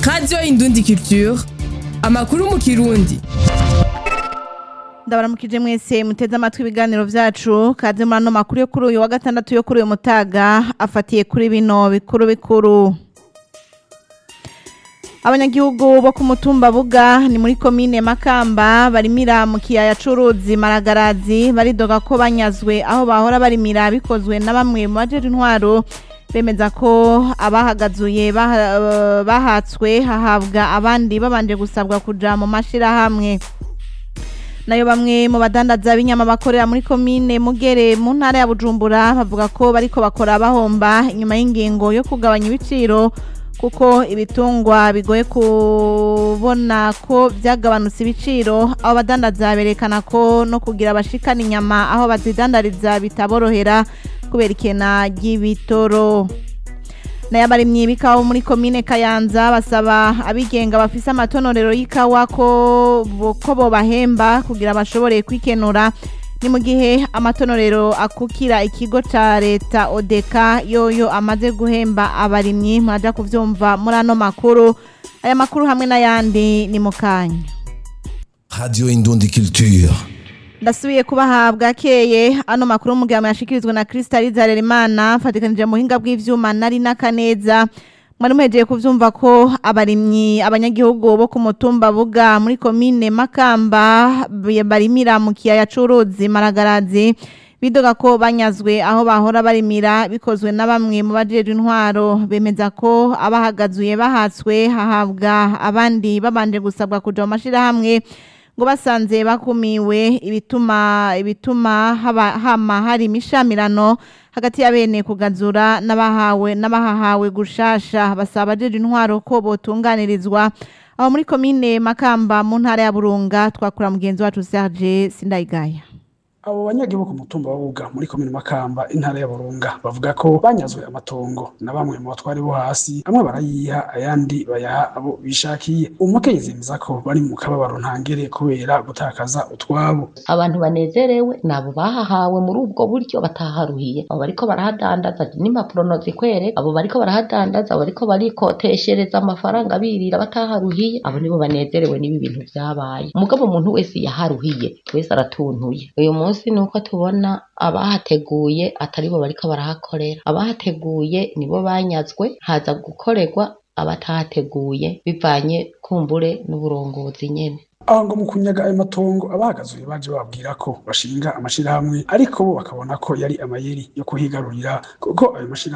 radiyo indundi culture amakuru mu kirundi ndabaramukije mwese muteze amatwi ibiganiro vyacu kaze muri ano makuru yo kuri uyu wa gatandatu yo kuri uyu mutaga afatiye kuri bino bikuru bikuru abanyagihugu bo ku mutumba buga ni muri komine makamba barimira mu kiyaya c'uruzi maragarazi baridoga ko banyazwe aho bahora barimira bikozwe na bamwe mu bajeje intwaro bemeza ko abahagazuye baha- bahatswe hahabwa abandi babanje gusabwa kuja mu mashirahamwe nayo bamwe mu badandaza b'inyama bakorera muri komine mugere mu ntara ya bujumbura bavuga ko bariko bakora bahomba inyuma y'ingingo yo kugabanya ibiciro kuko ibitungwa bigoye kubona ko byagabanutse ibiciro abo badandaza berekana ko no kugira abashikana inyama aho bazidandariza bitaborohera kubera ikena ry'ibitoro nayo abarimyi b'ikawa muri komine kayanza basaba abigenga bafise amatonorero y'ikawa ko bo- ko bobahemba kugira bashobore kwikenura ni mu gihe amatonorero akukira ikigo ca leta odeka yoyo amaze guhemba abarimyi muraja kuvyumva muri ano makuru aya makuru hamwe n'ayandi ni mu kanya Radio Indundi Culture. ndasubiye kubahabwa keye ano makuru y'umugabo yashikirizwa na Crystal Harerimana fatikanije mu buhinga bw'ivyuma nari n'akaneza mwari muhejeye kuvyumva ko abarimyi abanyagihugu bo ku mutumba buga muri komine Makamba b- barimira mu kiyaya c'uruzi Maragarazi bidoga ko banyazwe aho bahora barimira bikozwe na bamwe mu bajejwe intwaro bemeza ko abahagazuye bahatswe hahabwa abandi babanje gusabwa kuja mu mashirahamwe ngo basanze bakumiwe ibituma ibituma haba hama hari imishamirano hagati ya bene kugazura n'abahawe n'abahahawe gushasha basaba abajeje intwaro ko botunganirizwa aho muri komine Makamba mu ntara ya Burunga twakura mugenzi wacu Serge Sindayigaya abo banyagihugu ku mutumba wa Buga muri komine Makamba intara ya Burunga bavuga ko banyazwe amatongo na bamwe mu batwari bo hasi amwe barayiha ayandi bayaha abo bishakiye umukenyezi yemeza ko bari mu kababaro ntangere kubera gutakaza utwabo abantu banezerewe nabo bahahawe muri ubwo buryo bataharuhiye abo bariko barahadandaza n'impapuro nozikwereka abo bariko barahadandaza abo bariko barikoteshereza amafaranga birira bataharuhiye abo nibo banezerewe n'ibi bintu vyabaye umugabo umuntu wese yaharuhiye wese aratuntuye uyu munsi ni uko tubona abahateguye atari bo bariko barahakorera abahateguye nibo banyazwe haza gukorerwa abatahateguye bivanye kumbure n'uburongozi nyene aho ngo mu kunyaga ayo matongo abahagazuye baje bababwira ko bashinga amashirahamwe ariko bo bakabona ko yari amayeri yo kuhigarurira kuko ayo mashirahamwe